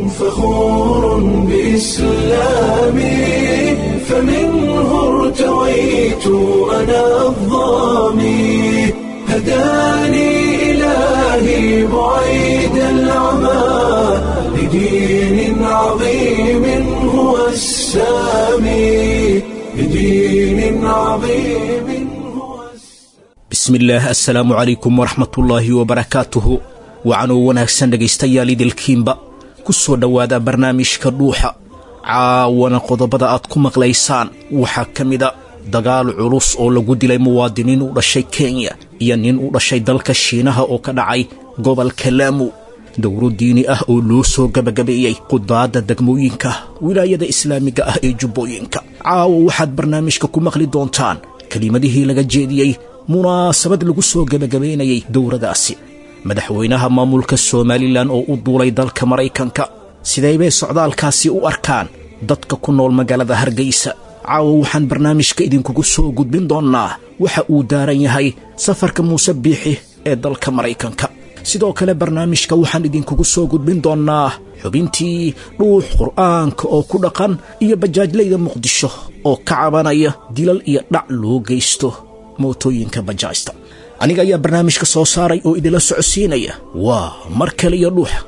فخور بإسلامي فمنه ارتويت أنا الظامي هداني إلهي بعيد العمى لدين عظيم هو السامي لدين عظيم هو bismillaah assalaamu calaykum waraxmatullaahi wabarakaatuhu wacanoo wanaagsan dhegaystayaal idilkiinba ku soo dhowaada barnaamijka dhuuxa caawana qodobada aad ku maqlaysaan waxaa ka mida dagaal culus oo lagu dilay muwaadiniin u dhashay kenya iyo nin u dhashay dalka shiinaha oo ka dhacay gobolka laamu dowro diini ah oo loo soo gebagabeeyey qudaadda degmooyinka wilaayada islaamiga ah ee jubbooyinka caawa waxaad barnaamijka ku maqli doontaan kelimadihii laga jeediyey munaasabad lagu soo gebagabaynayay dowradaasi madaxweynaha maamulka somalilan oo u duulay dalka maraykanka sidee bay socdaalkaasi u arkaan dadka ku nool magaalada hargeysa caawa waxaan barnaamijka idinkugu soo gudbin doonnaa waxa uu daaran yahay safarka muuse biixi ee dalka maraykanka sidoo kale barnaamijka waxaan idinkugu soo gudbin doonnaa xubintii dhuux qur'aanka oo ku dhaqan iyo bajaajlayda muqdisho oo ka cabanaya dilal iyo dhac loo geysto mootooyinka bajaajta aniga ayaa barnaamijka soo saaray oo idinla socodsiinaya waa mar kale iyo dhuuxa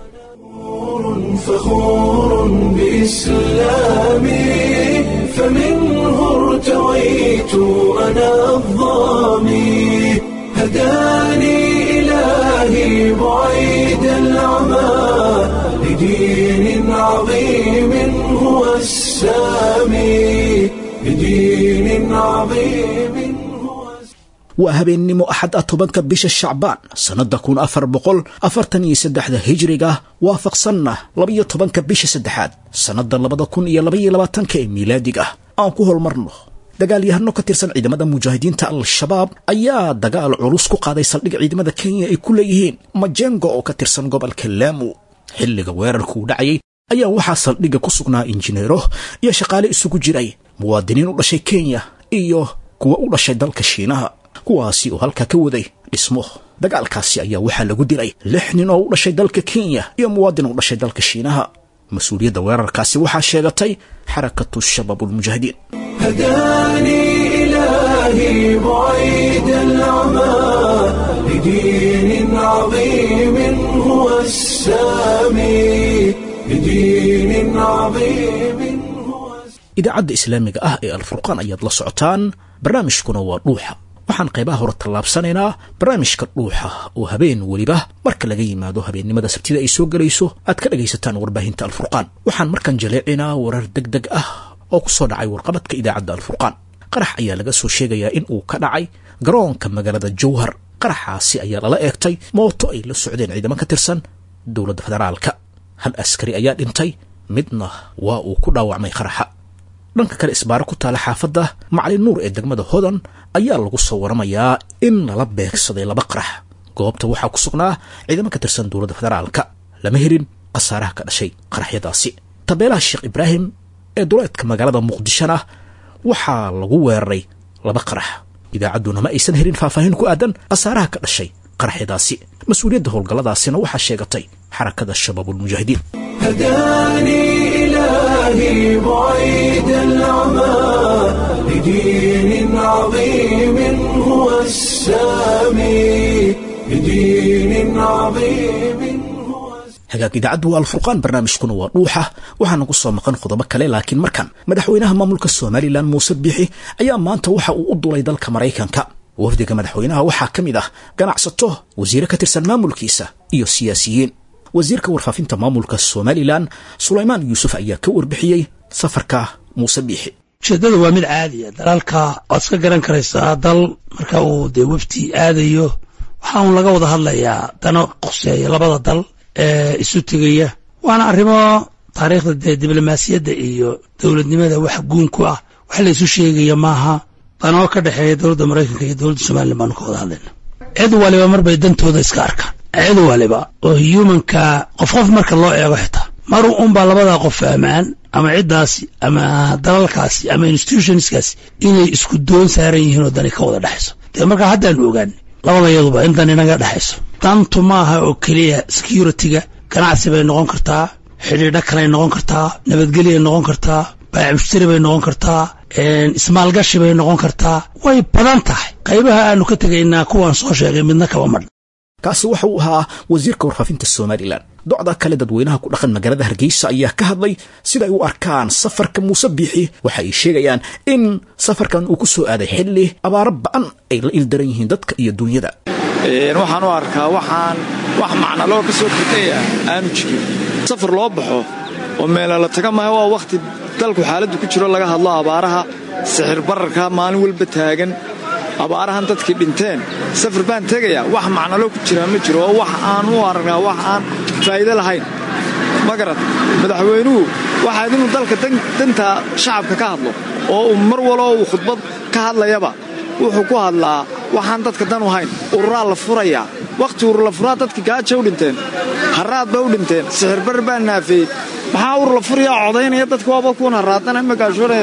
فخور بإسلامي فمنه ارتويت أنا الظامي هداني إلهي بعيد العمى لدين عظيم هو السامي لدين عظيم هو waa habeennimo axad ah tobanka bisha shacbaan sannadda kun afar boqol afartan iyo saddexda hijriga waafaqsanna labaiyo tobanka bisha saddexaad sannadda labada kun iyo labaiyo labaatanka ee miilaadiga aan ku holmarno dagaalyahano ka tirsan ciidamada mujaahidiinta al-shabaab ayaa dagaal culus ku qaaday saldhig ciidamada kenya ay ku leeyihiin majengo oo ka tirsan gobolka laamu xilliga weerarkuu dhacayay ayaa waxaa saldhigga ku sugnaa injineero iyo shaqaale isugu jiray muwaadiniin u dhashay kenya iyo kuwa u dhashay dalka shiinaha kuwaasi oo halkaa ka waday dhismo dagaalkaasi ayaa waxaa lagu dilay lix nin oo u dhashay dalka kenya iyo muwaadin u dhashay dalka shiinaha mas-uuliyadda weerarkaasi waxaa sheegatay xarakatu shabaabulmujaahidiin هداني إلهي بعيد العمى لدين عظيم هو السامي لدين عظيم هو idaacadda islaamiga ah ee alfurqaan ayaad la socotaan barnaamijkuna waa dhuuxa waxaan qaybaha hore tallaabsanaynaa barnaamijka dhuuxa oo habeen weliba marka laga yimaado habeennimada sabtida ay soo gelayso aad ka dhagaysataan warbaahinta alfurqaan waxaan markan jaleecinaa warar deg deg ah oo ku soo dhacay warqabadka idaacadda alfurqaan qarax ayaa laga soo sheegayaa in uu ka dhacay garoonka magaalada jowhar qaraxaasi ayaa lala eegtay mooto ay la socdeen ciidamo ka tirsan dowladda federaalka hal askari ayaa dhintay midna waa uu ku dhaawacmay qaraxa dhanka kale isbaaro ku taala xaafadda macalin nuur ee degmada hodan ayaa lagu soo waramayaa in lala beegsaday laba qarax goobta waxaa ku sugnaa ciidamo ka tirsan dowladda federaalka lama helin khasaaraha ka dhashay qaraxyadaasi tabeelaha sheekh ibraahim ee duleedka magaalada muqdishona waxaa lagu weeraray laba qarax idaacadduna ma aysan helin faahfaahin ku aadan khasaaraha ka dhashay qaraxyadaasi mas-uuliyadda howlgalladaasina waxaa sheegatay xarakada shabaabulmujaahidiin هداني إلهي بعيد العمى لدين عظيم هو السامي لدين عظيم هو hagaag idaacaddu waa alfurqaan barnaamijkuna waa dhuuxa waxaana ku soo maqan qodobo kale laakiin markan madaxweynaha maamulka somalilan muuse biixi ayaa maanta waxa uu u dulay dalka maraykanka wafdiga madaxweynaha waxaa ka mid ah ganacsato wasiire ka tirsan maamulkiisa iyo siyaasiyiin wasiirka warfaafinta maamulka somalilan sulaymaan yuusuf ayaa ka warbixiyey safarka muuse biixi ujeeddada waa mid caadiya dalaalka waad iska garan karaysaa dal marka uu dee wefti aadayo waxaa uun laga wada hadlayaa dano qoseeya labada dal ee isu tegaya waana arrimo taariikhda dee diblomaasiyadda iyo dowladnimada wax guun ku ah wax la isu sheegaya maaha danoo ka dhexeeya dowladda maraykanka iyo dowladda somalilan baanu ka wada hadlayna cid waliba marbay dantooda iska arkaan cid waliba oo humanka qof qof marka loo eego xitaa mar unbaa labadaa qof fahmaan ama ciddaasi ama dalalkaasi ama institutionskaasi inay isku doon saaran yihiin oo dani ka wada dhexayso dee markaa haddaanu ogaanay labada iyaduba intan inaga dhexayso dantu maaha oo keliya security-ga ganacsi bay noqon kartaa xidhiidho kaley noqon kartaa nabadgelyay noqon kartaa baamushtari bay noqon kartaa ismaalgashi bay noqon kartaa way badan tahay qaybaha aanu ka tegaynaa kuwaan soo sheegay midna kaba madh kaasi waxa uu ahaa wasiirka warfaafinta somalilan docda kale dadweynaha ku dhaqan magaalada hargeysa ayaa ka hadlay siday u arkaan safarka muuse biixi waxa ay sheegayaan in safarkan uu ku soo aaday xilli abaaro ba'an ay la ildaran yihiin dadka iyo duunyada waxaan u arkaa waxaan wax macnaloo ka soo kordhaya aanu jirin safar loo baxo oo meela la taga maayo waa wakhti dalku xaaladdu ku jiro laga hadlo abaaraha sixir bararka maalin walba taagan abaarahan dadkii dhinteen safar baan tegayaa wax macnalo ku jiraa ma jiro oo wax aan u aragnaa wax aan faa'iido lahayn ma garat madaxweynuhu waxaad inuu dalka danta shacabka ka hadlo oo uu mar waloo uu khudbad ka hadlayaba wuxuu ku hadlaa waxaan dadka dan u hayn ururaa la furayaa wakhti urur la furaa dadkii gaaja u dhinteen haraad bay u dhinteen sixirbar baa naafeeyey maxaa urur la furayaa codaynaya dadka waaba kuwan haraadana magaashoone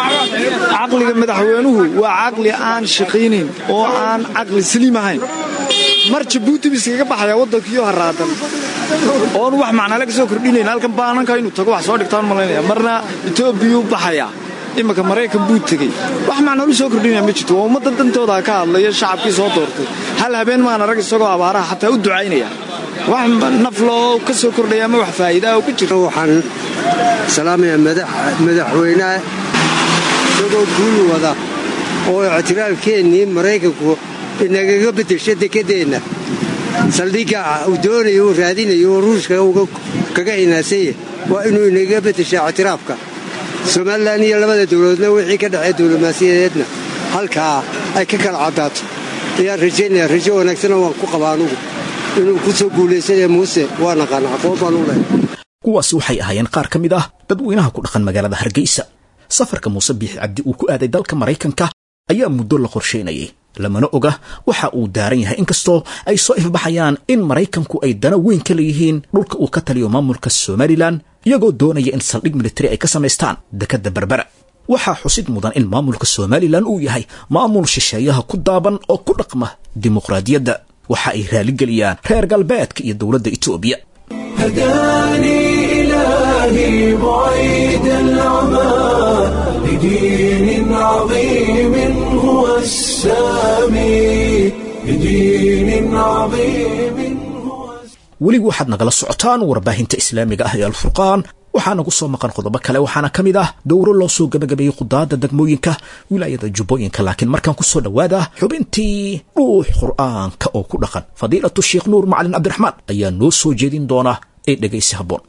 caqliga madaxweynuhu waa caqli aan shaqaynayn oo aan caqli saliim ahayn mar jabuuti bu iskaga baxaya waddankiiyo haraadan oon wax macnale ka soo kordhinayn halkan baananka inuu tago wax soo dhigtaan malaynaya marna etoobiyuu baxayaa imanka maraykan buu tegey wax macnalu soo kordhinaya ma jirto waa ummadda dantooda ka hadlaya shacabkii soo doortay hal habeen maana rag isagoo abaaraha xataa u ducaynaya wax nafloo ka soo kordhaya ama wax faa'iidaa oo ku jira waxaan salaamayaa madaxweynaha isagoo guul wada oo ictiraafkeennii maraykanku inagaga beddesho dekedeenna saldhigga uu doonayo uu raadinayo oo ruushka kaga hinaasanya waa inuu inagaga beddeshaa ictiraafka somalilan iyo labada dowladoodna wixii ka dhexee diblomaasiyadeedna halkaa ay ka kala caddaato ayaan rajaynaya rajo wanaagsana waan ku qabaa anugu inuu ku soo guulaysanaya muuse waa naqaana aqoon baan u lehay kuwaasi waxay ahaayeen qaar ka mid ah dadweynaha ku dhaqan magaalada hargeysa safarka muuse biixi cabdi uu ku aaday dalka maraykanka ayaa muddo la qorshaynayay lamana oga waxa uu daaran yahay inkastoo ay soo ifbaxayaan in maraykanku ay dana weyn ka leeyihiin dhulka uu ka taliyo maamulka somalilan iyagoo doonaya in saldhig militari ay ka samaystaan dekadda berbera waxaa xusid mudan in maamulka somalilan uu yahay maamul shisheeyaha ku daaban oo ku dhaqma dimuqraadiyadda waxa ay raaligeliyaan reer galbeedka iyo dowladda etoobiya هداني إلهي بعيد العمى لدين عظيم هو السامي لدين عظيم هو weligu waxaad nagala socotaan warbaahinta islaamiga ah ee alfurqaan waxaa nagu soo maqan qodobo kale waxaana ka mid ah dowro loo soo gebagabeeyey qudaada degmooyinka wilaayada jubbooyinka laakiin markaan ku soo dhowaada xubintii dhuux qur'aanka oo ku dhaqan fadiilatu sheekh nuur macalin cabdiraxmaan ayaa noo soo jeedin doona ee dhegaysi habboon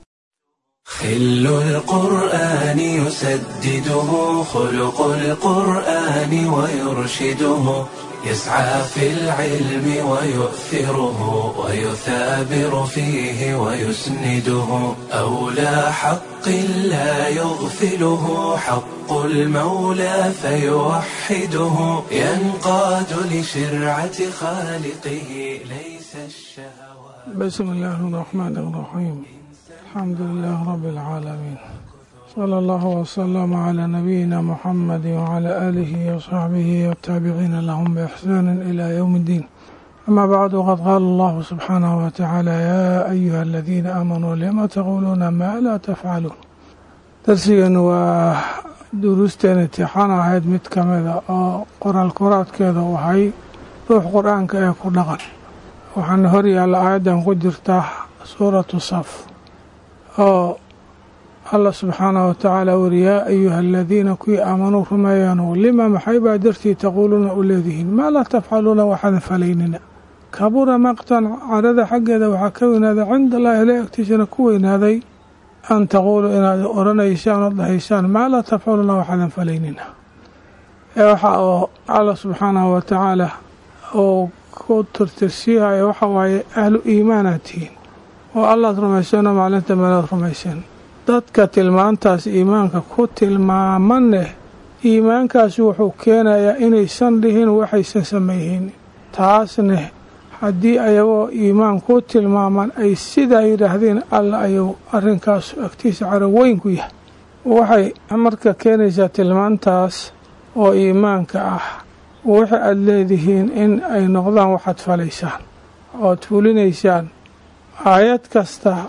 خل القرآن يسدده خلق القرآن ويرشده يسعى في العلم ويؤثره ويثابر فيه ويسنده أولى حق لا يغفله حق المولى فيوحده ينقاد لشرعة خالقه ليس الشهوات بسم الله الرحمن الرحيم الحمد لله رب العالمين صلى الله وسلم على نبينا محمد وعلى آله وصحبه والتابعين لهم بإحسان إلى يوم الدين أما بعد وقد قال الله سبحانه وتعالى يا أيها الذين آمنوا لما تقولون ما لا تفعلون درسيgan waa duruusteen imtixaan ahayd mid ka mida oo qoraal koraadkeeda waxay ruux qur-aanka ee ku dhaqan waxaana hor yaalla aayaddan ku jirta suuratu saf oo allah subxaanahu watacaala wuri yaa ayuha aladiina kuwii aamanuu rumeeyaanu lima maxay baa dartii taquuluuna u leedihiin maa laa tafcaluuna waxaadan falaynina kabura maqtan cadhada xaggeeda waxaa ka weynaaday cinda allahi ila agtiisana ku weynaaday an taquuluu inaad oranaysaan oo dhahaysaan maa laa tafcaluuna waxaadan falaynina ee waxa oo allah subxaanahu watacaala uu ku tirtirsiihayo waxa waaye ahlu iimaanaad tihiin oo allaad rumayseen oo maalinta meelaad rumayseen dadka tilmaantaas iimaanka ku tilmaamaneh iimaankaasi wuxuu keenayaa inaysan dhihin waxaysan samayhin taasneh haddii ayagoo iimaan ku tilmaaman ay sidaa yidhaahdeen alla ayuu arrinkaas agtiisa caro weyn ku yahay waxay marka keenaysaa tilmaantaas oo iimaanka ah waxa aada leedihiin in ay noqdaan waxaad falaysaan ood fulinaysaan aayad kasta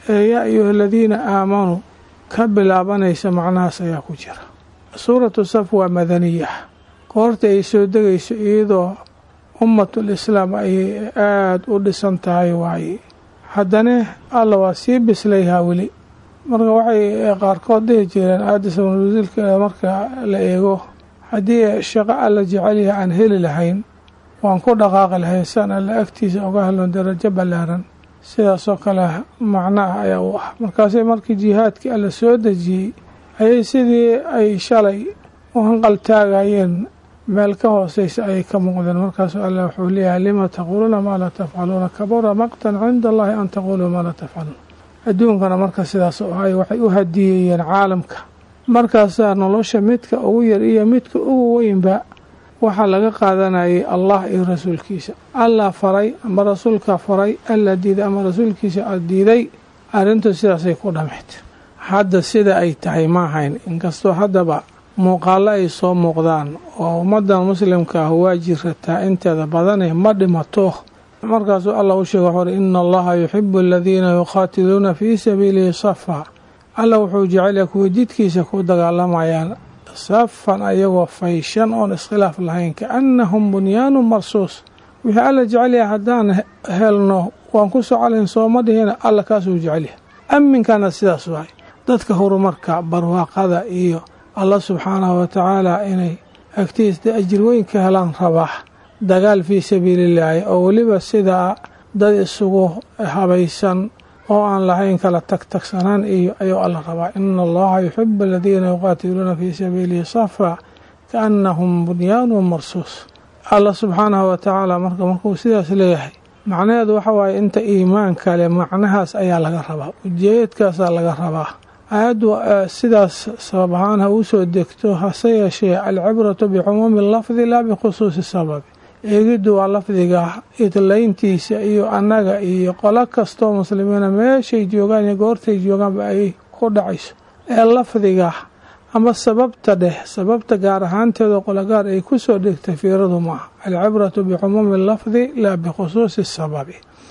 ee yaa ayuha aladiina aamanuu ka bilaabanaysa macnahaas ayaa ku jira suuratu saf waa madaniya goorta ay soo degayso iyadoo ummatul islaam ayay aada u dhisan tahay waaye haddana alla waa sii bislayhaa weli marka waxay qaarkood dhihi jireen aadis abnulwasiilka marka la eego haddii shaqo alla jecelyaha aan heli lahayn waan ku dhaqaaqi lahayn siaan alla agtiisa uga helno darajo ballaaran sidaasoo kale macnaah ayaa u ah markaasay markii jihaadkii alla soo dejiyey ayay sidii ay shalay u hanqaltaagayeen meel ka hooseysa ayay ka muuqdeen markaasuu alla wuxuu leeyahay lima taquuluuna maa laa tafcaluuna kabura maqtan cinda allahi an taquuluu maa laa tafcaluun adduunkana marka sidaas oo ahay waxay u hadiyeeyeen caalamka markaasaa nolosha midka ugu yar iyo midka ugu weynba waxaa laga qaadanayay allah iyo rasuulkiisa allah faray ama rasuulka faray alla diiday ama rasuulkiisa diiday arrintu sidaasay ku dhammayd hadda sida ay tahay ma ahayn inkastoo haddaba muuqaallo ay soo muuqdaan oo ummaddan muslimka ah waa jirataa inteeda badane ma dhimato markaasuu allah u sheega wuxuu uhi ina allaha yuxibu aladiina yuqaatiluuna fii sabiilihi safa alla wuxuu jecelyaha kuwa jidkiisa ku dagaalamayaan safan ayagoo fayshan oon iskhilaaf lahayn kaannahum bunyaanu marsuus wixii alla jecelyaha haddaan helno waan ku socolayn sooma dhihina alla kaasuu jecelyahay aminkana sidaas waay dadka horumarka barwaaqada iyo allah subxaanahu wa tacaala inay agtiisda ajir weyn ka helaan rabaa dagaal fii sabiilillaahi oo weliba sidaa dad isugu habaysan oo aan lahayn kala tagtagsanaan iyo ayuu alla rabaa ina allaha yuxibu aladiina yuqaatiluuna fii sabiilihi safa kaannahum bunyaanun marsuus allah subxaanahu wa tacaala marka markuu sidaas leeyahay macnaheedu waxa waaye inta iimaan kale macnahaas ayaa laga rabaa ujeedkaasaa laga rabaa aayaddu sidaas sabab ahaan ha uu soo degto hase yeeshee alcibratu bicumuumi lafdi laa bikhusuusi sababi eegiddu waa lafdiga idlayntiisa iyo annaga iyo qolo kastoo muslimiina meeshay joogaan iyo goortay joogaanba ay ku dhacayso ee lafdiga ama sababta dheh sababta gaar ahaanteeda qologaar ay ku soo dhegtay fiiradu maaha alcibratu bicumuumi lafdi laa bikhusuusi sababi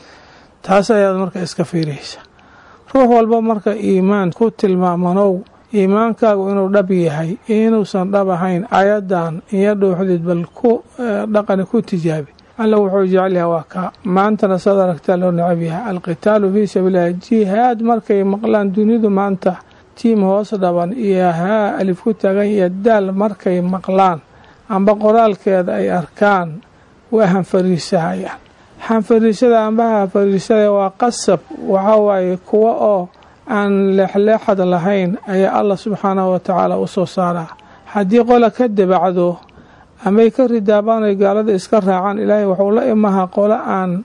taas ayaad marka iska fiiraysa ruux walba marka iimaan ku tilmaamanow iimaankaagu inuu dhab yahay iyo inuusan dhab ahayn ayadan iyo dhuuxdid bal ku dhaqani ku tijaabi alla wuxuu jecelyahay waa kaa maantana saad aragtaa loo necab yahay alqitaalu fii sabiililahi jihaad markay maqlaan dunidu maanta tiim hoos dhaban iyo haa alif ku taagan iyo daal markay maqlaan amba qoraalkeeda ay arkaan waa hanfariisahayaan hanfariisada amba hanfariisada waa qasab waxaa waaye kuwa oo aan leexleexad lahayn ayaa allah subxaanahu wa tacaala u soo saaraa haddii qola ka dabacdo amay ka ridaabaan ay gaalada iska raacaan ilaahay wuxuu la imahaa qolo aan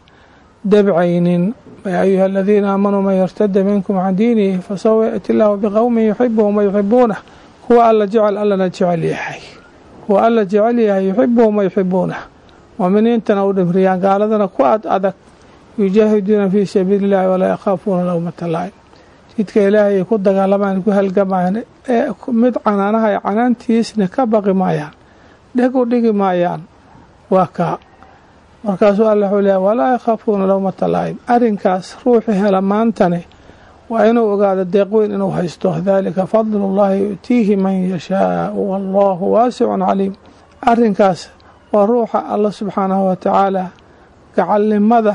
dabcaynin yaa ayuha aladiina aamanuu man yartada minkum can diinihi fasawfa yaati illaahu biqowmin yuxibuhum wa yuxibuunah kuwa alla jecel allana jecel yahay kuwa alla jecel yahay yuxibuhum wa yuxibuunah muuminiintana u dhimriyaan gaaladana ku ad adag yujaahiduuna fii sabiili illahi walaa yakhaafuuna lowmata laa'im jidka ilaahay ay ku dagaalamaan ku halgamayaan ee mid canaanaha ay canaantiisna ka baqi maayaan dheg u dhigi maayaan waa kaa markaasuu alla wuxuu leeyahy walaa yakhaafuuna lowmata laa'im arrinkaas ruuxii hela maantane waa inuu ogaado deeqweyn inuu haysto daalika fadlullahi yu'tiihi man yashaau wallahu waasicun caliim arrinkaas waa ruuxa alla subxaanahu wa tacaala gacalnimada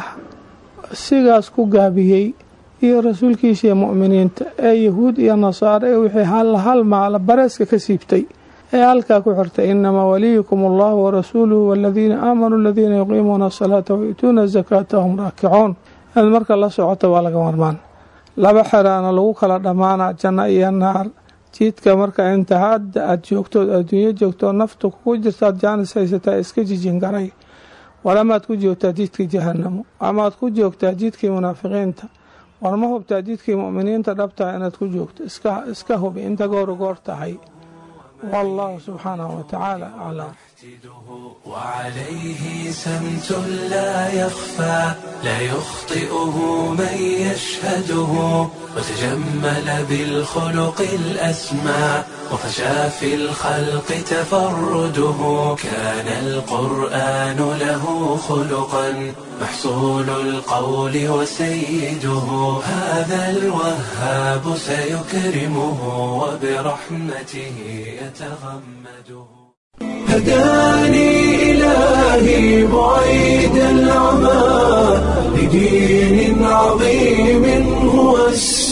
sigaas ku gaabiyey iyo rasuulkiisa iyo mu'miniinta ee yahuud iyo nasaare ee wixii hal hal maala bareeska ka siibtay ee halkaa ku xirtay inamaa waliyukum allahu warasuuluhu waladiina aamanuu aladiina yuqiimuuna asalaata wayu'tuuna azakaata hum raakicuun inaad marka la socota waa laga marmaan laba xeraana lagu kala dhammaana janno iyo naar jidka marka inta hadda aada joogtood adduunyo joogtoo naftu kugu jirtaad jaanis haysataa iska jijin garay walamaad ku joogtaa jidkii jahanamo amaad ku joogtaa jidkii munaafiqiinta war ma hubtaa jidkii mu'miniinta dhabtaha inaad ku joogto iska hubi inta goor goor tahay wallahu subxaanahu wa tacaala aclam وعليه سمت لا يخفى لا يخطئه من يشهده وتجمل بالخلق الأسمى وفشى في الخلق تفرده كان القرآن له خلقا محصول القول وسيده هذا الوهاب سيكرمه وبرحمته يتغمده هداني إلهي بعيد العمى لدين عظيم هو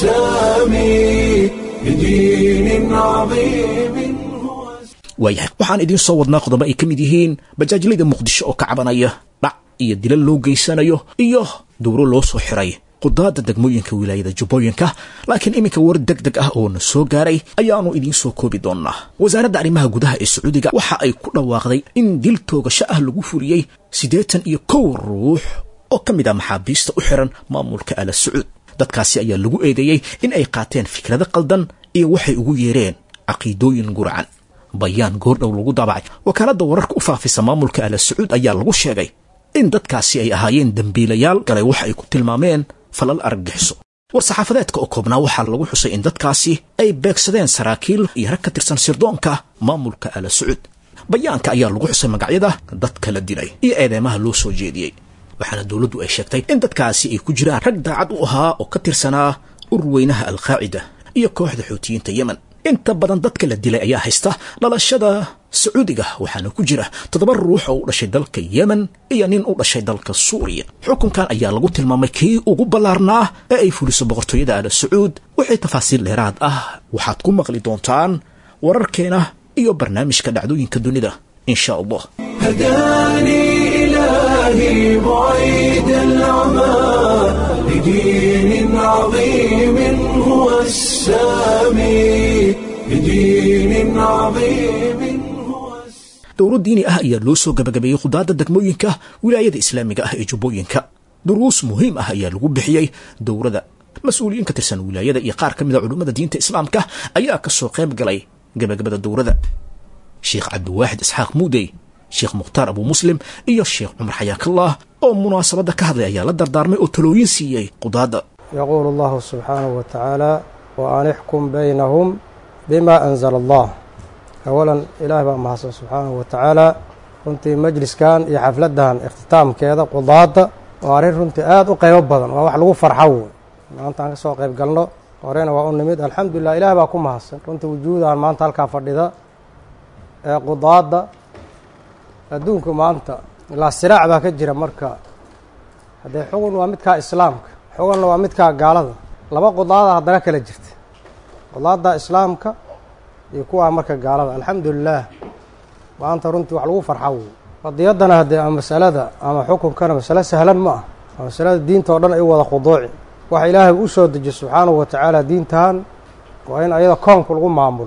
السامي لدين عظيم هو waayahay waxaan idiin soo wadnaa qodobo ay ka mid yihiin bajaajlayda muqdisho oo ka cabanaya dhac iyo dilal loo geysanayo iyo dowro loo soo xiray qudaada degmooyinka wilaayada jubbooyinka laakiin iminka war deg deg ah oo na soo gaaray ayaanu idiin soo koobi doonnaa wasaaradda arrimaha gudaha ee sacuudiga waxa ay ku dhawaaqday in dil toogasho ah lagu fuliyey siddeetan iyo kow ruux oo ka mid ah maxaabiista u xiran maamulka ala sacuud dadkaasi ayaa lagu eedeeyey in ay qaateen fikrado qaldan iyo waxay ugu yeereen caqiidooyin gurcan bayaan goordhow lagu daabacay wakaaladda wararka u faafisa maamulka ala sacuud ayaa lagu sheegay in dadkaasi ay ahaayeen dembiilayaal galay waxa ay ku tilmaameen falal argagixiso war-saxaafadeedka oo koobnaa waxaa lagu xusay in dadkaasi ay beegsadeen saraakiil iyo rag ka tirsan sirdoonka maamulka ala sacuud bayaanka ayaa lagu xusay magacyada dadka la dilay iyo eedeemaha loo soo jeediyey waxaana dowladdu ay sheegtay in dadkaasi ay ku jiraan rag daacad u ahaa oo ka tirsanaa urweynaha alqaacida iyo kooxda xuutiyiinta yemen inta badan dadka la dilay ayaa haysta dhalashada sacuudiga waxaana ku jira toddoba ruux oo u dhashay dalka yemen iyo nin u dhashay dalka suuriya xukunkan ayaa lagu tilmaamay kii ugu ballaarnaa ee ay fuliso boqortooyada ala sacuud wixii tafaasiil dheeraad ah waxaad ku maqli doontaan wararkeena iyo barnaamijka dhacdooyinka dunida in sha allah هداني إلهي بعيد العمى لدين عظيم هو السامي لدين عظيم هو السامي dowro diini ah ayaa loo soo gabagabeeyey khudaadda degmooyinka wilaayada islaamiga ah ee jubbooyinka duruus muhiim ah ayaa lagu bixiyey dowrada mas-uuliyiin ka tirsan wilaayada iyo qaar ka mid a culummada diinta islaamka ayaa ka soo qayb galay gabagabada dowrada sheekh cabdiwaaxid isxaaq muudey sheekh mukhtaar abu muslim iyo sheekh cumar xayaakallah oo munaasabadda ka hadlay ayaa la dardaarmay oo talooyin siiyey qudaadda يقول الله سبحانه وتعالى وأن احكم بينهم بما أنزل الله أولا إله بقى محسن سبحانه وتعالى runtii majliskan iyo xafladan ikhtitaamkeeda qudaada waa arrin runtii aada u qaybo badan waa wax lagu farxo wey maanta aan ka soo qayb galno horena waa u nimid alxamdulilah ilaah baa ku mahadsan runtii wujuudan maanta halkaa fadhida ee qudaada adduunku maanta ilaa siraac baa ka jira marka haddee xugun waa midkaa islaamka xugunna waa midkaa gaalada laba qudaada haddana kala jirta qudaada islaamka iyo kuwaa marka gaalada alxamdulilah maanta runtii wax lagu farxa wey qadiyaddana haddee ama masalada ama xukunkana masale sahlan ma ah waa masalada diinta oo dhan ay u wada khuduuci waxa ilaahay u soo dejiye subxaanahu wa tacaala diintan waa in ayada koomka lagu maamulo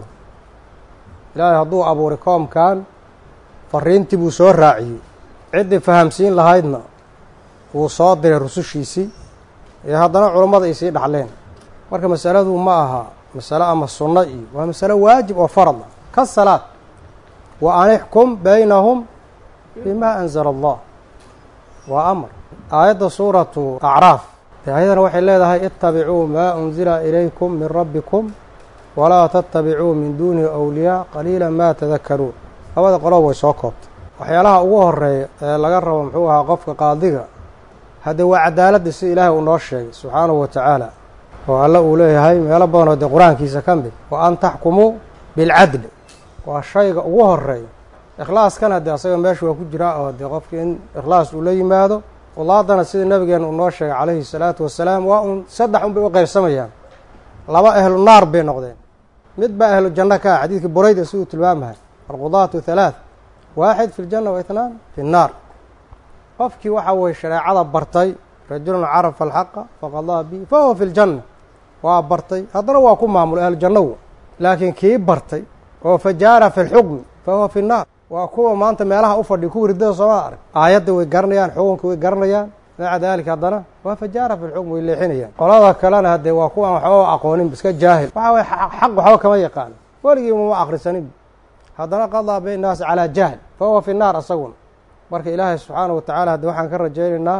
ilaahay hadduu abuuray koomkan fariintii buu soo raaciyey ciddii fahamsiin lahaydna wuu soo diray rusushiisii ee haddana culummada ay sii dhaxleen marka masaladu ma aha masale ama sunno iyo waa masale waajib oo farad ah ka salaad wa an ixkum baynahum bima anzala allah waa amar aayadda suuratu acraaf dee ayadana waxay leedahay itabicuu maa unzila ilaykum min rabbikum walaa tatabicuu min duunihi awliyaa qaliila ma tadakaruun labada qolob way soo koobtay waxyaalaha ugu horeeya ee laga rabo muxuu ahaa qofka qaadiga haddee waa cadaaladda si ilaahay uu noo sheegay subxaanahu wa tacaala oo alle uu leeyahay meelo badanoo dee qur-aankiisa ka mid wa an taxkumuu bilcadli waa shayga ugu horeeya ikhlaaskana dee asaga meesha waa ku jiraa oo dee qofka in ikhlaas uu la yimaado qudaadana sida nabigeena uu noo sheegay calayhi salaatu wasalaam waa un saddex un bay u qaybsamayaan laba ahlu naar bay noqdeen mid baa ahlu janno ka ah xadiidkii burayda siduu tilmaamahay alqudaatu halaath waaxid fi ljanna wa itnaan fi nnaar qofkii waxa weye shareecada bartay rajulun carafa alxaqa faqadaa bihi fa huwa fi ljanna waa bartay haddana waa ku maamulay ahlu jannowa laakiin kii bartay oo fajaara fi lxukmi fa huwa fi nnaar waa kuwa maanta meelaha u fadhiya kuwa riddada sooma arag aayadda way garanayaan xukunka way garanayaan maca daalika haddana waa fajaara fi lxukm way leexinayaan qolada kalena haddee waa kuwaan waxba aqoonin iska jaahil waxa weye xaq waxba kama yaqaano weligii mama akrisanin haddana qadaa baynaasi calaa jahl fa huwa fi naar asaguna marka ilaahay subxaana wa tacaala haddi waxaan ka rajaynaynaa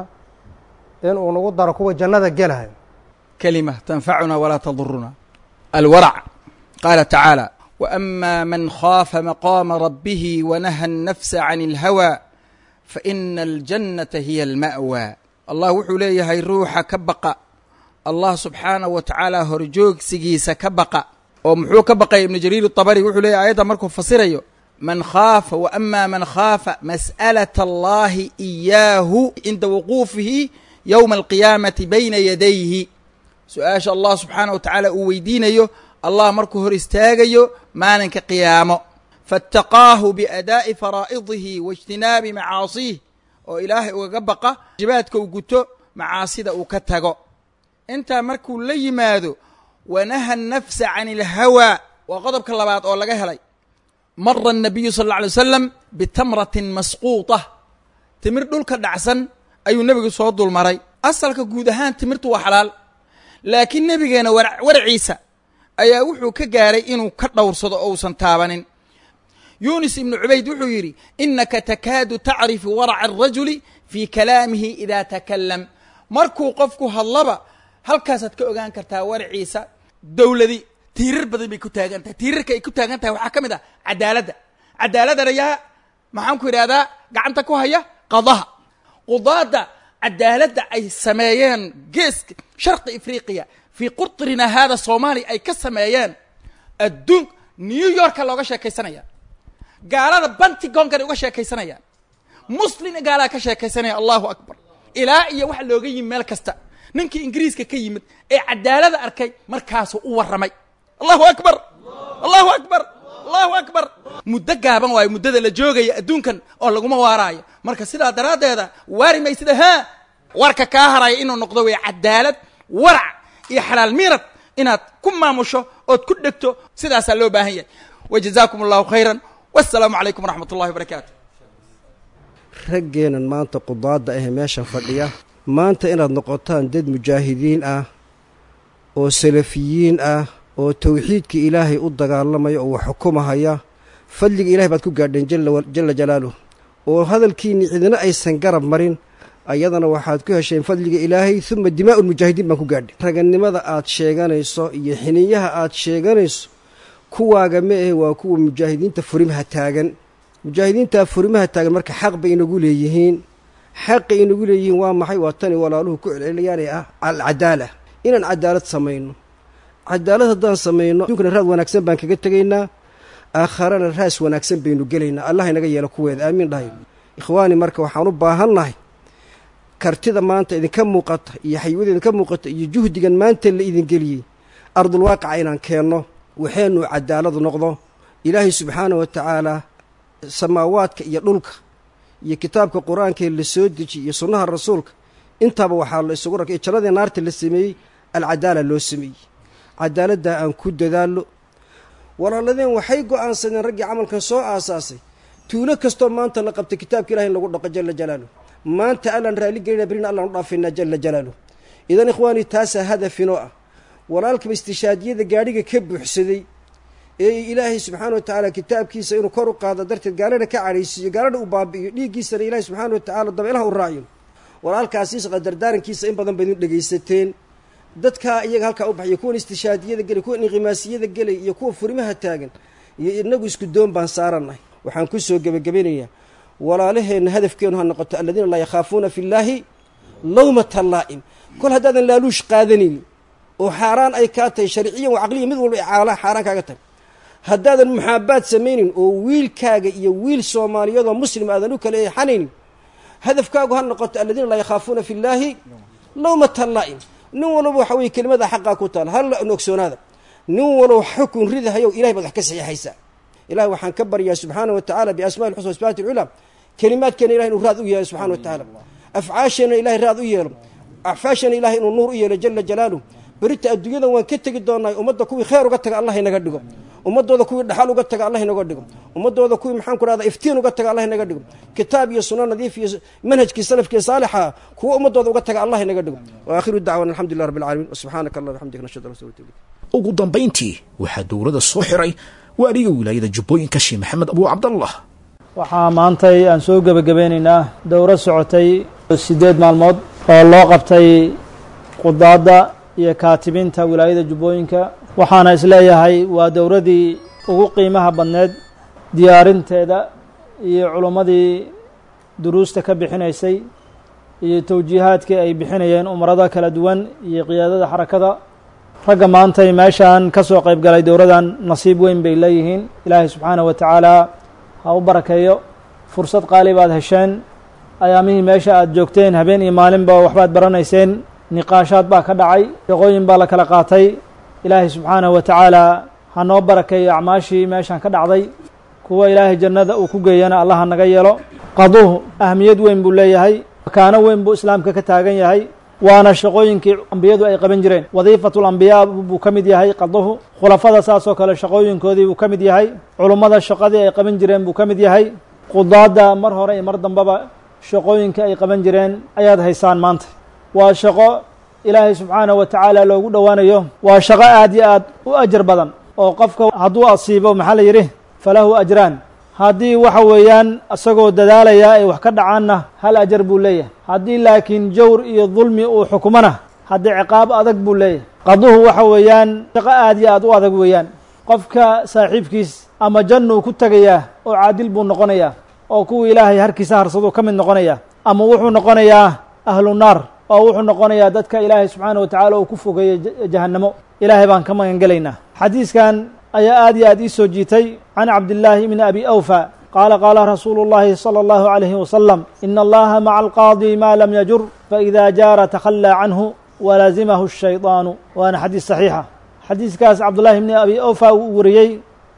in uu nagu daro kuwa jannada gelahay كلمة تنفعنا ولا تضرنا الورع قال تعالى وأما من خاف مقام ربه ونهى النفس عن الهوى فإن الجنة هي المأوى الله وحuu leeyahay ruuxa ka baqa allah subxaanaه wa tacaala horjoogsigiisa ka baqa oo muxuu ka baqay ibnu jariir الطabri wuxuu leeyahy ayadda markuu fasirayo man khaafa وأma man khaafa masأlaة اllahi إiyaahu cinda wuquufihi yowma alqiyaamati bayna yadayhi su-aasha allah subxaanah wa tacaala uu weydiinayo allah markuu hor istaagayo maalinka qiyaamo faataqaahu biadaa'i faraa'idihi waijtinaabi macaasiih oo ilaahay ugaga baqa jibaadka uu guto macaasida uu ka tago intaa markuu la yimaado wanaha nafsa can ilhawaa waa qodobka labaad oo laga helay mara الnabiyu sal اlla alay wasalam bitamratin masquuطah timir dhulka dhacsan ayuu nebigu soo dulmaray asalka guud ahaan timirtu waa xalaal laakiin nebigeena waraciisa ayaa wuxuu ka gaaray inuu ka dhowrsado oo uusan taabanin yunis ibnu cubayd wuxuu yidhi inaka takaadu tacrifu waraca arajuli fii kalaamihi idaa takalam markuu qofku hadlaba halkaasaad ka ogaan kartaa waraciisa dowladi tiirar badan bay ku taagan tahay tiirarka ay ku taagan tahay waxaa ka mid ah cadaaladda cadaaladana yaa maxaan ku idhahdaa gacanta ku haya qadaha qudaadda cadaaladda ay sameeyeen geeska sharqi afriqiya fii qurtrina haada soomaaliya ay ka sameeyeen adduun new yorka looga sheekaysanaya gaalada bantigonkana uga sheekaysanayaan muslin gaalaa ka sheekaysanaya allahu akbar ilaa iyo waxa looga yimi meel kasta ninkii ingiriiska ka yimid ee cadaalada arkay markaasuu u warramay allahu akbar allahu akbar allahu akbar muddo gaaban waayo muddada la joogaya adduunkan oo laguma waaraayo marka sidaa daraaddeeda waari maysida haa warka kaa haraya inuu noqdo wey cadaalad warac iyo xalaal miirad inaad ku maamusho ood ku dhegto sidaasaa loo baahan yahay wa jazaakum allahu khayran wassalaamu calaykum waraxmat ullahi wabarakaatu raggeenan maanta qudaadda ahee meeshan fadhiya maanta inaad noqotaan dad mujaahidiin ah oo salafiyiin ah oo tawxiidka ilaahay u dagaalamaya oo wax xukumahaya fadliga ilahay baad ku gaadheen jalla jalaaluh oo hadalkiinni cidina aysan garab marin ayadana waxaad ku hesheen fadliga ilaahay uma dimaa'u lmujaahidiin baan ku gaadhay ragannimada aad sheeganayso iyo xiniyaha aad sheeganayso kuwaaga ma ahe waa kuwa mujaahidiinta furimaha taagan mujaahidiintaa furimaha taagan marka xaq bay inagu leeyihiin xaqay inagu leeyihiin waa maxay waa tani walaaluhu ku celceliyaanay ah alcadaala inaan cadaalad samayno cadaalad haddaan samayno adduunkana raad wanaagsan baan kaga tegaynaa aakharana raas wanaagsan baynu gelaynaa allah inaga yeelo kuweeda aamiin dhahay ikhwaani marka waxaan u baahannahay kartida maanta idinka muuqata iyo xaywada idinka muuqata iyo juhdigan maanta la idin geliyey ardulwaaqica inaan keenno waxeenu cadaaladu noqdo ilaahay subxaanah wa tacaalaa samaawaadka iyo dhulka iyo kitaabka qur-aankee la soo dejiyey iyo sunnaha rasuulka intaaba waxaa la isugu rakay jannadii naarta la sameeyey alcadaala loo sameeyey cadaaladdaa aan ku dadaallo walaaladeen waxay go'aansadeen raggii camalkan soo aasaasay tuulo kastoo maanta la qabtay kitaabka ilahi in lagu dhaqo jalla jalaaluh maanta allaan raalli gelina berina allaan u dhaafaynaa jalla jalaaluh idan ikhwaanii taasaa hadafinoo ah walaalkaba istishaadiyada gaadhiga ka buuxsaday ee ilaahay subxaana wa tacaala kitaabkiisa inuu kor u qaado darteed gaalana ka cadhaysiiyo gaalana u baabi'iyo dhiiggiisana ilaahay subxaana wa tacaala dabeelaha u raaciyo walaalkaasiis qadardaarankiisa in badan baydin dhegaysateen dadkaa iyaga halkaa u baxaya kuwan istishaadiyada gelay kuwan inqimaasiyada gelay iyo kuwa furimaha taagan iyo inagu isku doon baan saarannahay waxaan ku soo gebagabanayaa walaalaheenna hadafkeenu ha noqoto aladiina laa yakhaafuuna fi llaahi lawmata laa'im kol haddaadan laaluush qaadanaynin oo xaaraan ay kaa tahay sharciyan wa caqliya mid walba caala xaaraan kaaga tahay haddaadan muxaabaad samaynin oo wiilkaaga iyo wiil soomaaliyeedoo muslim aadan u kala eexanaynin hadafkaagu ha noqoto aladiina laa yakhaafuuna fi llaahi lawmata laa'im nin walba waxa weye kelimada xaqaa ku taal hal ogsoonaada nin walow xukun ridahayow ilahay baad wax ka saxiixaysaa ilahay waxaan ka baryaa subxaana wa tacala biasma'i lxusna wasbaati lculaa kelimaadkeena ilahay inuu raad u yeelo subxana wa tacaala afcaasheenna ilahay raad u yeelo acfaashana ilahay inuu nuur u yeelo jala jalaaluh berita adduunyadan waan ka tegi doonaa ummadda kuwii khayr uga taga allah inaga dhigo ummadooda kuwii dhaxal uga taga allah inaga dhigo ummadooda kuwii maxaan ku dhahda iftiin uga taga allah inaga dhigo kitaab iyo sunno nadiif iyo manhajkii salafkii saalixa kuwa ummadooda uga taga allah inaga dhigo wa aakhiru dacwana alxamdulilah rabbi alcaalamiin wasubxaanaka allah bxamdika nashhadu an la ilaha illa anta ugu dambayntii waxaa dowladda soo xiray waaliga wilaayada jubbooyinka sheekh maxamed abuu cabdallah waxaa maantay aan soo gebagabeynaynaa dowro socotay siddeed maalmood oo loo qabtay qudaadda iyo kaatibiinta wilaayada jubbooyinka waxaana isleeyahay waa dowradii ugu qiimaha badneed diyaarinteeda iyo culummadii duruusta ka bixinaysay iyo towjiihaadkii ay bixinayeen umrada kala duwan iyo qiyaadada xarakada ragga maantay meeshaan ka soo qayb galay dowradan nasiib weyn bay leeyihiin ilaahay subxaanahu wa tacaala ha u barakeeyo fursad qaali baad hesheen ayaamihii meesha aada joogteen habeen iyo maalinba waxbaad baranayseen niqaashaad baa ka dhacay shaqooyin baa la kala qaatay ilaahay subxaanahu wa tacaala ha noo barakeeyo acmaashii meeshaan ka dhacday kuwa ilaahay jannada uu ku geeyana allah naga yeelo qaduhu ahmiyad weyn buu leeyahay makaano weyn buu islaamka ka taagan yahay waana shaqooyinkii ambiyadu ay qaban jireen wadiifatu lambiyaa buu ka mid yahay qaduhu khulafada saas oo kale shaqooyinkoodii buu ka mid yahay culummada shaqadii ay qaban jireen buu ka mid yahay qudaadda mar hore iyo mar dambeba shaqooyinkii ay qaban jireen ayaad haysaan maanta waa shaqo ilaahay subxaanahu wa tacaala loogu dhowaanayo waa shaqo aad iyo aad u ajar badan oo qofka hadduu asiibo maxaa la yidhi falahu ajraan haddii waxa weeyaan isagoo dadaalaya ay wax ka dhacaanna hal ajar buu leeyahay haddii laakiin jawr iyo dulmi uu xukumona haddii ciqaab adag buu leeyahay qaduhu waxa weeyaan shaqo aad iyo aad u adag weeyaan qofka saaxiibkiis ama jannuu ku tegayaa oo caadil buu noqonayaa oo kuwii ilaahay harkiisa harsaduu ka mid noqonayaa ama wuxuu noqonayaa ahlu naar oo wuxuu noqonayaa dadka ilaahay subxaana wa tacaala uu ku fogeeyey jahannamo ilaahay baan ka magan gelaynaa xadiiskan ayaa aad iyo aad ii soo jiitay can cabdillaahi bni abi awfa qaala qaala rasuulu اllahi salى اllahu عalayhi wasalam ina allaha maca alqaadi ma lam yajur faإida jaara takhallaa canhu walazimahu الshayطaanu waana xadiis saxiixa xadiiskaas cabdullahi bni abi awfa uu wariyey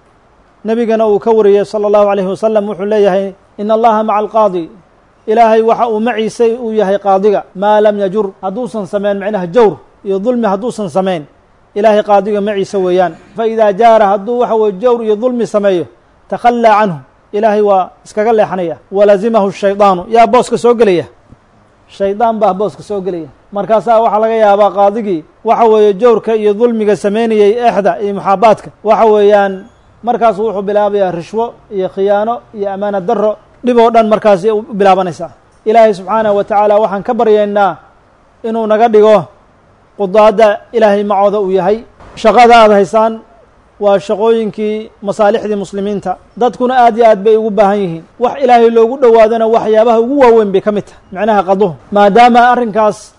nebigana uu ka wariyey salى اllahu عalayhi wasalam wuxuu leeyahay in allaha maca alqaadi ilaahay waxa uu maciisa uu yahay qaadiga maa lam yajur hadduusan sameyn macnaha jawr iyo dulmi hadduusan sameyn ilaahay qaadiga maciisa weeyaan faidaa jaara hadduu waxa weye jawr iyo dulmi sameeyo takhallaa canhu ilaahay waa iskaga leexanaya walazimahu shaydaanu yaa booska soo gelaya shaydaan baa booska soo gelaya markaasaa waxaa laga yaabaa qaadigii waxa weeye jawrka iyo dulmiga sameynayey exda iyo muxaabaadka waxa weeyaan markaasu wuxuu bilaabayaa rishwo iyo khiyaano iyo amaana daro dhib oo dhan markaasi u bilaabanaysaa ilaahay subxaanahu wa tacaala waxaan ka baryaynaa inuu naga dhigo qudaadda ilaahay macooda uu yahay shaqada aada haysaan waa shaqooyinkii masaalixdii muslimiinta dadkuna aad iyo aad bay ugu baahan yihiin wax ilaahay loogu dhowaadona waxyaabaha ugu waaweyn bay ka mid tahay macnaha qaduhu maadaama arrinkaas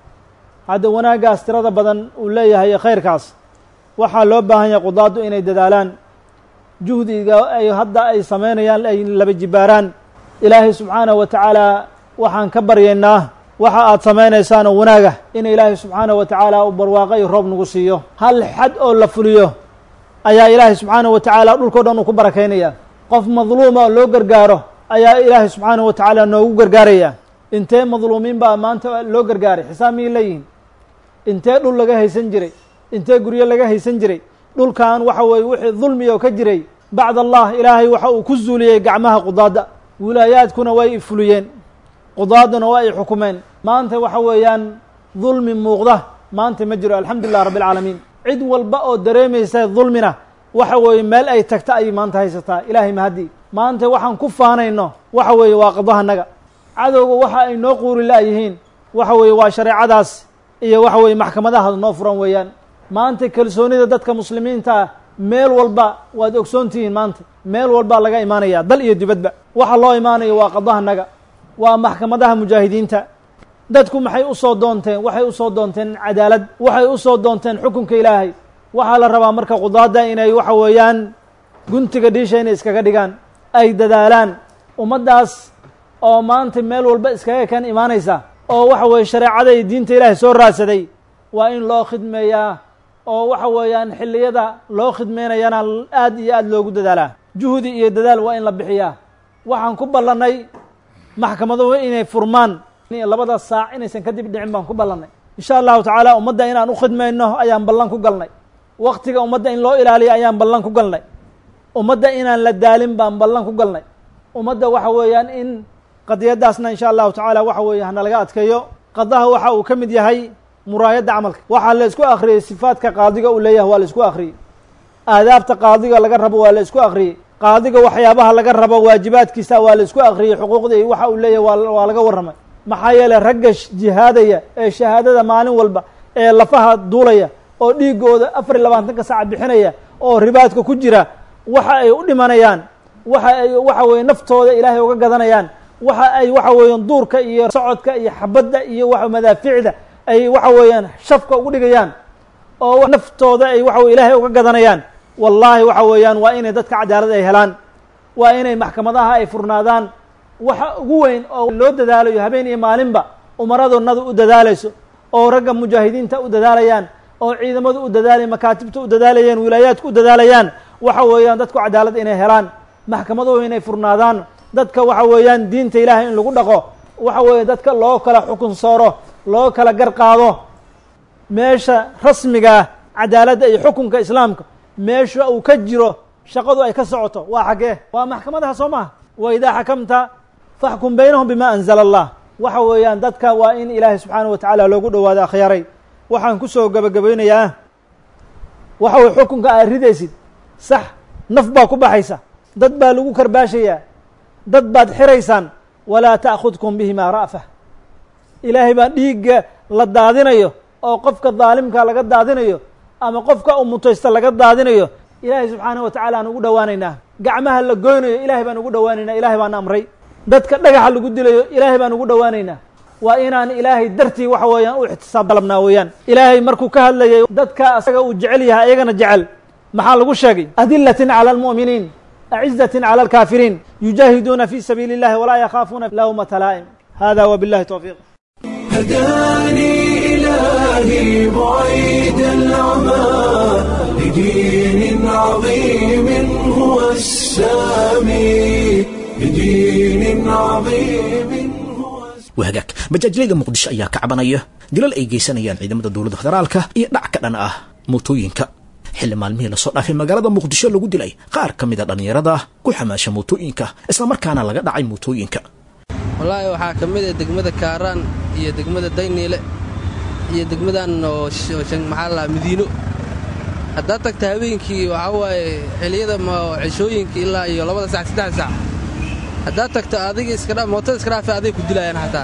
hadda wanaaggaas tirada badan uu leeyahay khayrkaas waxaa loo baahan yahay qudaaddu inay dadaalaan juhdiga ay hadda ay samaynayaan ay laba jibaaraan ilaahay subxaanahu wa tacaala waxaan ka baryaynaa waxa aad samaynaysaan oo wanaaga in ilaahay subxaanahu wa tacaala uu barwaaqo iyo roob nagu siiyo hal xad oo la fuliyo ayaa ilaahay subxaanahu wa tacaala dhulkao dhan uu ku barakaynaya qof madluuma oo loo gargaaro ayaa ilaahay subxaanahu wa tacaala noogu gargaaraya intee madluumiin baa maanta loo gargaaray xisaab miyay leeyihin intee dhul laga haysan jiray intee guryo laga haysan jiray dhulkan waxa weeye wixii dulmi oo ka jiray bacd allah ilaahay waxa uu ku zuuliyey gacmaha qudaadda wilaayaadkuna way fuliyeen qudaaduna waa ay xukumeen maanta waxa weeyaan dulmi muuqda maanta ma jiro alxamdulilah rabbi alcaalamiin cid walba oo dareemaysa dulmina waxa weeye meel ay tagta ayay maanta haysataa ilaahay mahadii maanta waxaan ku faanayno waxa weeye waa qadahanaga cadowga waxa ay noo quuri la'yihiin waxa weeye waa shareecadaas iyo waxa weeye maxkamadaha noo furan weeyaan maanta kalsoonida dadka muslimiinta ah meel walba waad ogsoontihiin maanta meel walbaa laga imaanaya dal iyo dibadba waxa loo imaanayo waa qadahanaga waa maxkamadaha mujaahidiinta dadku maxay usoo doonteen waxay usoo doonteen cadaalad waxay usoo doonteen xukunka ilaahay waxaa la rabaa marka qudaadda inay waxa weeyaan guntiga dhiisha inay iskaga dhigaan ay dadaalaan ummaddaas oo maanta meel walba iskaga kan imaanaysa oo waxa weeye shareecada iyo diinta ilaahay soo raadsaday waa in loo khidmeeyaa oo waxa weeyaan xilliyada loo khidmeynayana aad iyo aad loogu dadaalaa juhdi iyo dadaal waa in la bixiyaa waxaan ku ballannay maxkamaduhu inay furmaan labada saac inaysan kadib dhicin baan ku ballannay insha allahu tacaala ummadda inaan u khidmayno ayaan ballan ku galnay waktiga ummadda in loo ilaaliyo ayaan ballan ku galnay ummadda inaan la daalin baan ballan ku galnay ummadda waxa weeyaan in qadiyadaasna insha allahu tacaala waxa weeye hana laga adkeeyo qadaha waxa uu ka mid yahay muraayadda camalka waxaa la isku akhriyey sifaadka qaadiga uu leeyahay waa la isku akhriyey aadaabta qaadiga laga rabo waa la isku akhriyey qaadiga waxyaabaha laga rabo waajibaadkiisa waa la isku akriyey xuquuqda iyo waxa uu leeyahay waa waa laga warramay maxaa yeeley ragga jihaadaya ee shahaadada maalin walba ee lafaha duulaya oo dhiigooda afar iyo labaatanka saaca bixinaya oo ribaadka ku jira waxa ay u dhimanayaan waxa ay waxa weeye naftooda ilaahay uga gadanayaan waxa ay waxa weeyaan duurka iyo socodka iyo xabadda iyo wa madaaficda ay waxa weeyaan shafka ugu dhigayaan oo naftooda ay waxa weye ilaahay uga gadanayaan wallaahi waxa weeyaan waa inay dadka cadaalad ay helaan waa inay maxkamadaha ay furnaadaan waxa ugu weyn oo loo dadaalayo habeen iyo maalinba umaradoonadu u dadaalayso oo ragga mujaahidiinta u dadaalayaan oo ciidamadu u dadaalaya makaatibta u dadaalayaan wilaayaadku u dadaalayaan waxa weeyaan dadku cadaalad inay helaan maxkamaduhu inay furnaadaan dadka waxa weeyaan diinta ilaahay in lagu dhaqo waxa weeye dadka loo kala xukun sooro loo kala gar qaado meesha rasmigaa cadaaladda iyo xukunka islaamka meesha uu ka jiro shaqadu ay ka socoto waa xaggee waa maxkamadaha soo maha wa idaa xakamta faxkum baynahum bima anzala allah waxa weeyaan dadka waa in ilaahay subxaanahu wa tacaala loogu dhowaado akhyaaray waxaan kusoo gabagabaynayaa waxa weye xukunka aad ridaysid sax naf baa ku baxaysa dad baa lagu karbaashayaa dad baad xiraysaan walaa ta'khudkum bihimaa ra'fa ilaahay baa dhiigga la daadinayo oo qofka daalimka laga daadinayo ama qofka u mutaysta laga daadinayo ilaahay subxaanahu wa tacala aan ugu dhowaanaynaa gacmaha la goynayo ilaahay baan ugu dhowaanaynaa ilahay baan amray dadka dhagaxa lagu dilayo ilaahay baan ugu dhowaanaynaa waa inaan ilaahay dartii waxa weeyaan u ixtisaab dalabnaa weeyaan ilaahay markuu ka hadlayay dadka asaga uu jecel yahay ayagana jecel maxaa lagu sheegay adilatin cala almu'miniin acizatin cala alkaafiriin yujaahiduuna fi sabiili اllahi walaa yakhaafuuna lawmata laa'im hada wabillahi towfiiq هداني إلهي بعيد العمى لدين عظيم هو السامي لدين عظيم هو wahagaag majaajilada muqdisho ayaa ka cabanaya dilal ay geysanayaan ciidamada dowladda federaalka iyo dhac ka dhan ah mootooyinka xilli maalmihii lasoo dhaafay magaalada muqdisho lagu dilay qaar ka mida dhallinyarada ku xamaasha mootooyinka islamarkaana laga dhacay mootooyinka wallaahi waxaa ka mid ah degmada kaaraan iyo degmada dayniile iyo degmadan oo maxaa la madiino haddaad tagta habeenkii waxaa waaye xiliyada ceshooyinka ilaa iyo labada sac saddex sac haddaad tagto adiga iskadha mootada iska dhaafe aday ku dilayaan xataa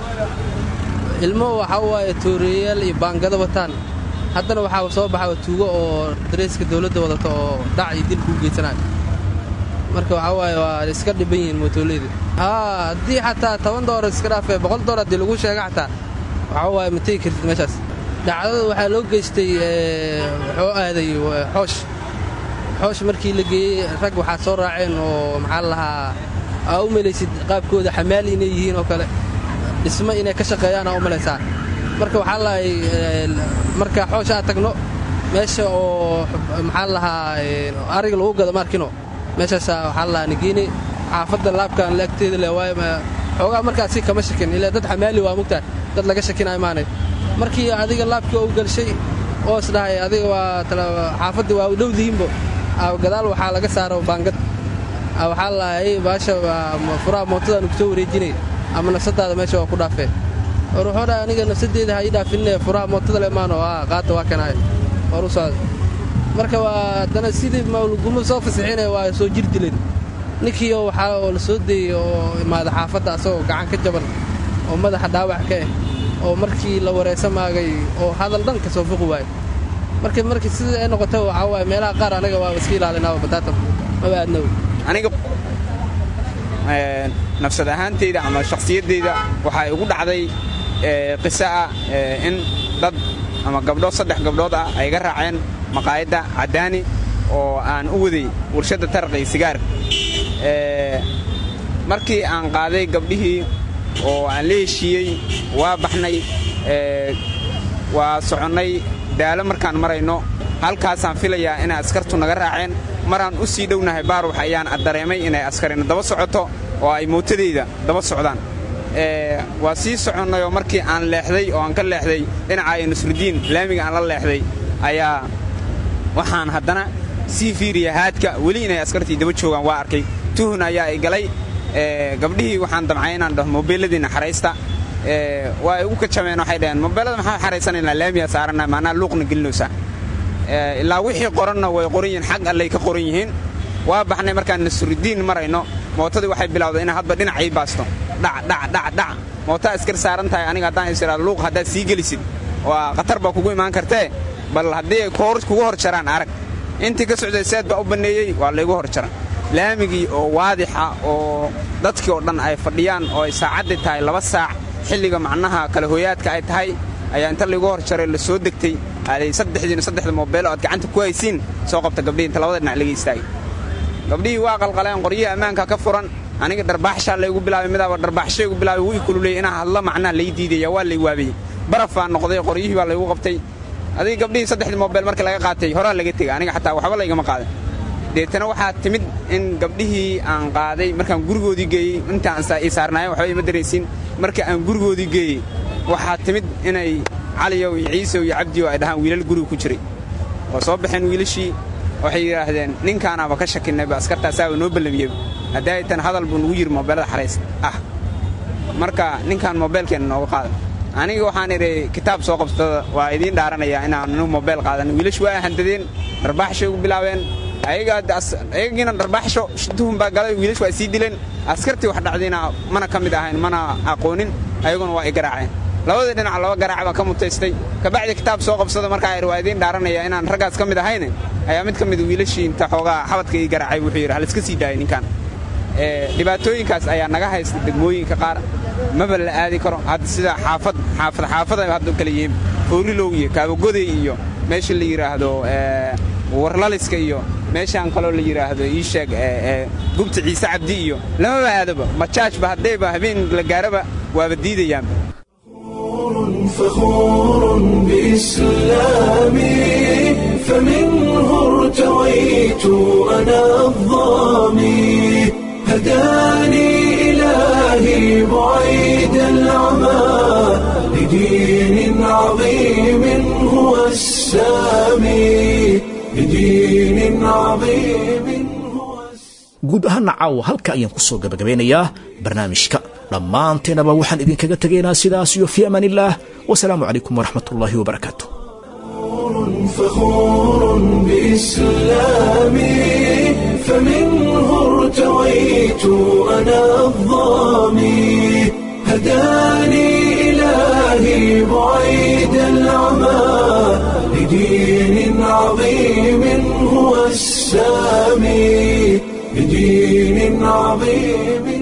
ilmo waxaa waaye tooreeyayaal iyo baangado wataan haddana waxaa soo baxa tuugo oo dareeska dawladda wadata oo dhac iyo dil kuu geysanayo marka waxaa waaye waa iska dhiban yihiin mootooleeda haa haddii xataa toban doolar iska dhaafee boqol doolar haddii lagu sheega xataa waxaa waaye ma tegi kartid meeshaas dhacdada waxaa loo geystay wuxuu aaday xoosh xoosh markii la geeyey rag waxaa soo raaceen oo maxaa la lahaa aa u melaysid qaabkooda xamaali inay yihiin oo kale dhismo inay ka shaqeeyaan aa u malaysaa marka waxaa lahay marka xoosh aad tagno meesha oo maxaa lahaa ariga lagu gado maarkino meeshaasa waxaa lahaa nigiini xaafadda laabkan laagteeda le waayo xoogaa markaasi kama shakin ilaa dad xamaali waa mugtaa dad laga shakinayo maanay markii adiga laabkii u galshay oo is dhahay adiga waa xaafaddii waa u dhowdihiinbo gadaal waxaa laga saaro baangad waxaa lahay baasha furaha mootadaan kusoo wareejinay ama nafsadaada meesha waa ku dhaafee war wuxuu dhahay aniga nafsadeeda ha ii dhaafinne furaha mootada le maano qaata waa kanaay war u socda marka waa haddana sidii mawlguma soo fasixinaya waa soo jir dileen ninkiio waxaa oo la soo deeyey oo imaada xaafadda asagoo gacan ka jaban oo madaxa dhaawac ka ah oo markii la wareysa maagay oo hadal dhan ka soo fuqi waayo marka markii sidii ay noqota waxaa waaye meelaha qaar anaga waa iska ilaalinaaba bataatan maba aadnaw aniga nafsad ahaantayda ama shakhsiyaddayda waxaa igu dhacday qisa ah in dad ama gabdhood saddex gabdhood ah ay ga raaceen maqaayadda caddaani oo aan u waday warshadda taraqi sigaar markii aan qaaday gabdhihii oo aan la heshiiyey waa baxnay waa soconnay daalo markaan marayno halkaasaan filayaa inay askartu naga raaceen maraan u sii dhownahay baarwax ayaan dareemay inay askarina daba socoto oo ay mootadayda daba socdaan waa sii soconnayoo markii aan leexday oo aan ka leexday dhinacaayo nusrudiin laamiga aan la leexday ayaa waxaan haddana sii fiiriya haadka weli inay askartii daba joogaan waa arkay tuhun ayaa i galay gabdhihii waxaan damcay inaan dhaho mobeeladiinna xaraysta waa ay ugu kajameen waxay dhaheen mobeelada maxaa xaraysanaynaa laamiya saarana maanaa luuqna gelinaysaa ilaa wixii qoranna way qoran yihiin xag allay ka qoran yihiin waa baxnay markaan nasrudiin marayno mootadii waxay bilowday inaa hadba dhinac ii baasto dhac dhac dhac dhac mootaa iskar saaran tahay aniga haddaan isiraado luuq haddaad sii gelisid waa khatar baa kugu imaan kartee bal haddii ay kugu hor jaraan arag intii ka socday seed baa u banneeyey waa laygu hor jaran laamigii oo waadixa oo dadkii oo dhan ay fadhiyaan oo ay saacaddii tahay laba saac xilliga macnaha kala hooyaadka ay tahay ayaa inta laygu hor jaray la soo degtay aaday saddexdiina saddexda moobeelo aad gacanta ku haysiin soo qabta gabdhihii inta labada dhinac laga istaagay gabdhihii waa qalqaleen qoryihii ammaanka ka furan aniga dharbaaxshaa laygu bilaabay midaaba dharbaaxshaygu bilaabay wuu i kululeyey inaan hadla macnaha lay diidaya waa lay waabiyey barafaa noqday qoryihii baa laygu qabtay adig gabdhihii saddexdii moobeel markii laga qaatay horaa laga tegay aniga xataa waxba laygama qaadan deetana waxaa timid in gabdhihii aan qaaday markaan gurigoodii geeyey intaan ii saarnaayen waxba ima daraysiin marka aan gurigoodii geeyey waxaa timid inay caliyow iyo ciisow iyo cabdiyo ay dhahaan wiilal guriga ku jiray oo soo baxeen wiilashii waxay yidhaahdeen ninkaanaaba ka shakinayba askartaasaaba noo ballamiyey haddii ay tan hadal buu nugu yiri moobeelada xarays ah marka ninkaan moobeelkeenna nooga qaada aniga waxaan idhi kitaab soo qabsada waa idiin dhaaranayaa inaan anigu moobeel qaadan wiilashu waa handadeen dharbaaxshay ugu bilaabeen ayagiina dharbaaxsho tuhun baa galay wiilashu waa sii dileen askartii wax dhacdayna mana ka mid ahayn mana aqoonin ayaguna waa i garaaceen labadii dhinac laba garaac baan ka mutaystay kabacdi kitaab soo qabsada markaa idhi waa idiin dhaaranaya inaan raggaas ka mid ahayne ayaa mid ka mid wiilashii inta xoogaa xabadka ii garaacay wuxuu yidhi haliska sii daayay ninkan dhibaatooyinkaas ayaa naga haysta degmooyinka qaar maba la aadi karo hadda sida xaafad xaafad xaafada hadda kala yihiin foorilow iyo kaabagoday iyo meesha la yidhaahdo warlaliska iyo meeshaan kaloo la yidhaahdo ii sheeg gubta ciise cabdi iyo lamaba aadaba majaajba haddayba habeen la gaaraba waaba diidayaanba فخور بإسلامي فمنه ارتويت أنا الظامي هداني إلهي بعيد العمى لدين عظيم هو السامي لدين عظيم guud ahaana caawa halka ayaan ku soo gabagabeynayaa barnaamijka dhammaanteenaba waxaan idinkaga tegaynaa sidaas iyo fii amaan illaah wasalaamu calaykum waraxmat ullaahi wabarakaatu فخور بإسلامي فمنه ارتويت أنا الظامي هداني إلهي بعيد العمى لدين عظيم هو السامي لدين عظيم